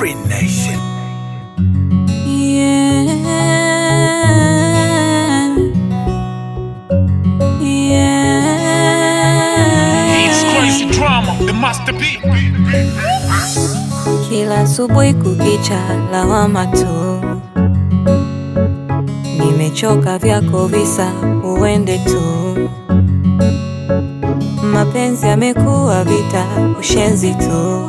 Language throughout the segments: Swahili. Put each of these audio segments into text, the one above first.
Free Nation. Yeah. It's Yeah. crazy drama, the masterpiece. Kila asubuhi kukicha lawama tu, nimechoka vyako visa, uende tu. Mapenzi yamekuwa vita, ushenzi tu.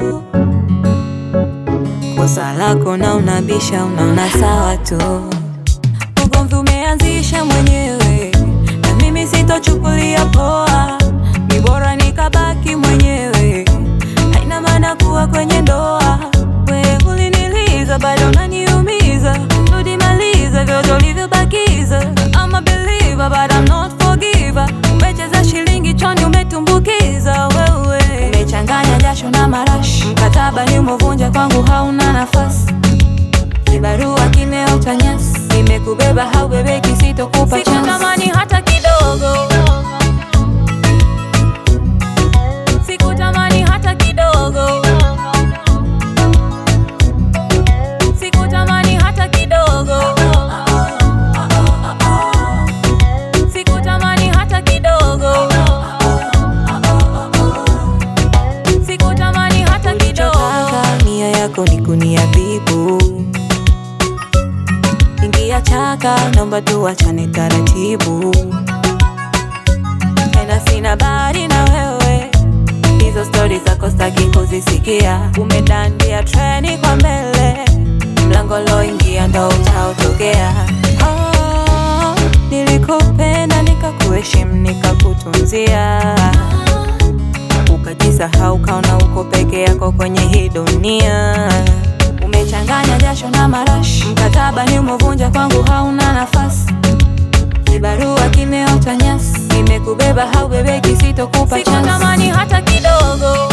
Kosa lako na unabisha, unaona sawa tu. Ugomvi umeanzisha mwenyewe, na mimi sitochukulia poa. Ni bora nikabaki mwenyewe, haina maana kuwa kwenye ndoa. We uliniliza, bado unaniumiza. Rudi maliza vyote ulivyobakiza. I'm a believer, but I'm not forgiver. Umecheza shilingi choni, umetumbukiza wewe. Umechanganya jasho na marashi, mkataba ni umovunja, kwangu hauna nafasi. Kibarua kimeota nyasi, nimekubeba haubebeki, sitokupa chance. Sikutamani hata kidogo, sikutamani hata kidogo, sikutamani hata kidogo, sikutamani hata kidogo, sikutamani hata kidogo. Nia yako ni kuniadhibu ingia chaka, naomba tuachane taratibu, tena sina bari na wewe, hizo stori zako staki kuzisikia. Umedandia treni kwa mbele, mlango loingia ndo utaotokea. Oh, nilikupenda nikakuheshimu nikakutunzia, ukajisahau kaona uko peke yako kwenye hii dunia. Umechanganya jasho na marashi, mkataba ni umovunja, kwangu hauna nafasi. Kibarua kimeota nyasi, nimekubeba haubebeki, sitokupa chance. Sikutamani hata kidogo,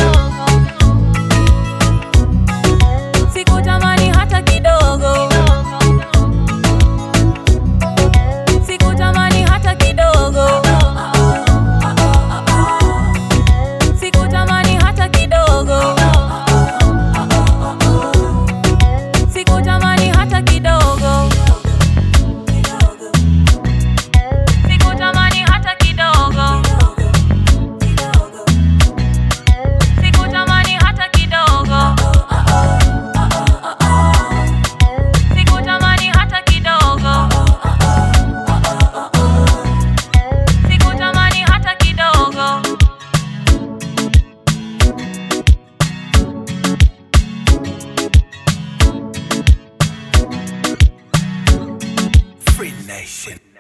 sikutamani hata kidogo, sikutamani hata kidogo, sikutamani hata kidogo. Sikutamani hata kidogo. Sikutamani hata kidogo. Sikutamani hata kidogo. Sikutamani hata kidogo. Sikutamani hata kidogo. Free Nation.